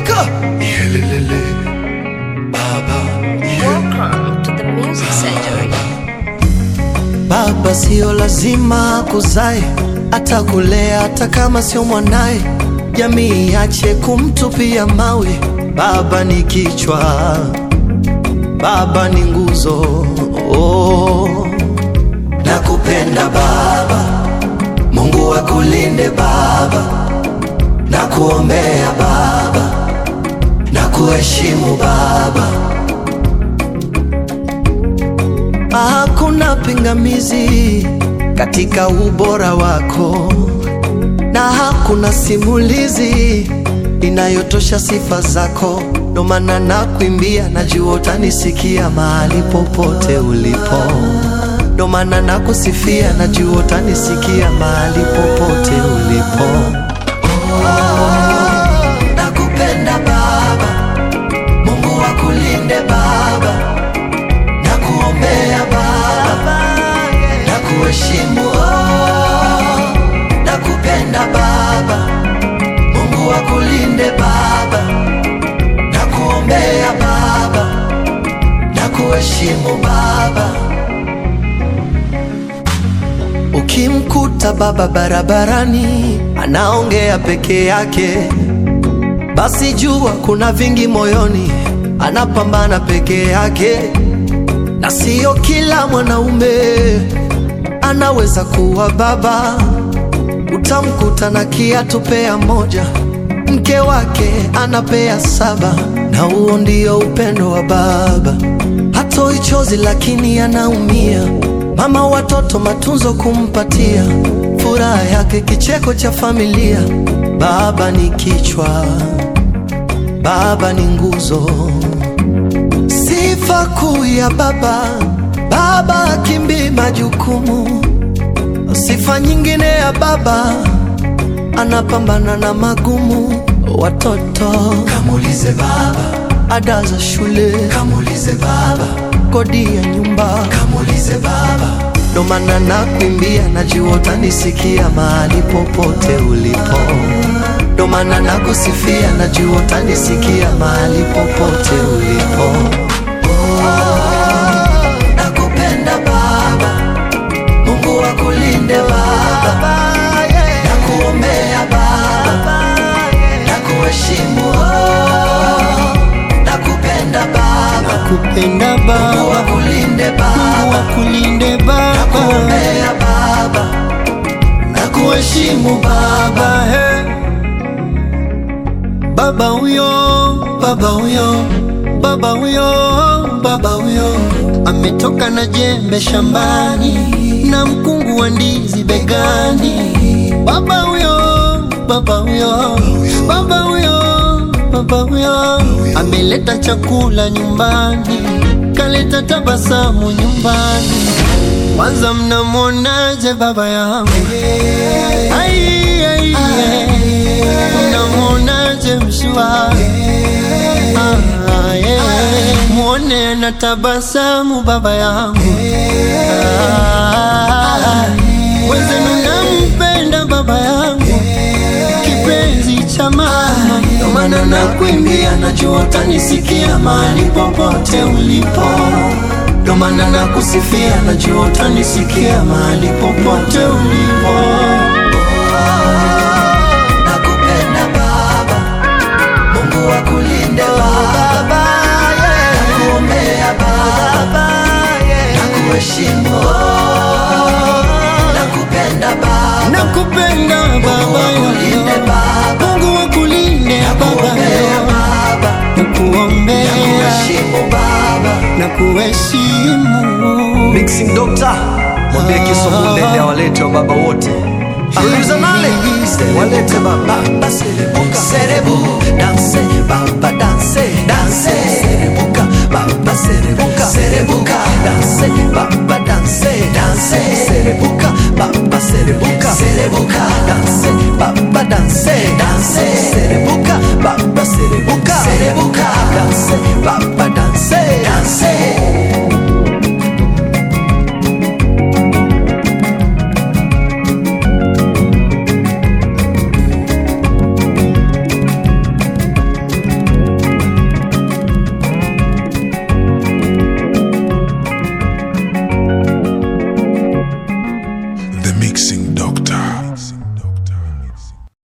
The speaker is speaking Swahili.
Afrika. Yelelele. Baba. Welcome to the Music Surgery. Baba sio lazima kuzae, atakulea hata kama sio mwanaye. Jamii iache kumtupia mawe. Baba ni kichwa, baba ni nguzo. Oh. Nakupenda baba, Mungu akulinde baba, nakuombea baba, nakuheshimu baba. Hakuna pingamizi katika ubora wako, na hakuna simulizi inayotosha sifa zako. Ndo maana nakuimbia, najua utanisikia mahali popote ulipo. Ndo maana nakusifia, najua utanisikia mahali popote ulipo. Nakupenda Baba, Mungu akulinde Baba na kuombea Baba, na kuheshimu oh, na kupenda Baba, Mungu akulinde Baba, na kuombea Baba, na kuheshimu Baba. Ukimkuta baba barabarani anaongea peke yake, basi jua kuna vingi moyoni, anapambana peke yake na siyo kila mwanaume anaweza kuwa baba. Utamkuta na kiatu pea moja, mke wake anapea saba, na huo ndio upendo wa baba. Hatoi chozi lakini anaumia, mama watoto matunzo kumpatia, furaha yake kicheko cha familia. Baba ni kichwa, baba ni nguzo Sifa kuu ya baba, baba akimbii majukumu. Sifa nyingine ya baba, anapambana na magumu. Watoto kamulize baba, ada za shule kamulize baba, kodi ya nyumba kamulize baba. Ndo maana nakuimbia, najua utanisikia mahali popote ulipo. Ndo maana nakusifia, najua utanisikia mahali popote ulipo. Nakupenda Baba, Mungu akulinde Baba, nakuombea Baba, nakuheshimu oh, nakupenda Baba, kupenda Mungu Baba, akulinde Mungu Baba, akulinde Baba, nakuombea Baba, nakuheshimu Baba. Baba, he. Baba huyo, baba huyo, baba huyo, baba huyo ametoka na jembe shambani na mkungu wa ndizi begani. Baba huyo, baba huyo, baba huyo, baba huyo ameleta chakula nyumbani, kaleta tabasamu nyumbani. Kwanza mnamwonaje baba yangu? Ai, ai, ai. Mnamwonaje mshua? Ah, yeah. Mwone na tabasamu baba yangu. Ah, Wenzenu nampenda baba yangu, kipenzi cha mama. Ndo maana nakuimbia, najua utanisikia mahali popote ulipo. Ndo maana nakusifia, najua utanisikia mahali popote ulipo. Nakupenda Baba, Mungu akulinde Baba, nakuombea Baba, nakuheshimu oh, nakupenda Baba, Nakupenda baba Mungu akulinde yangu, Baba, Mungu akulinde baba nakuombea yangu, Baba, nakuombea nakuheshimu Baba. na kuheshimu. Mixing Doctor. Mwambie Kisomule awalete wa baba wote. Producer Nale. Walete baba. Baba serebuka serebu danse baba danse danse serebuka baba serebuka serebuka danse baba danse danse serebuka baba serebuka serebuka danse baba danse danse serebuka baba serebuka serebuka danse baba danse danse The Mixing Doctor.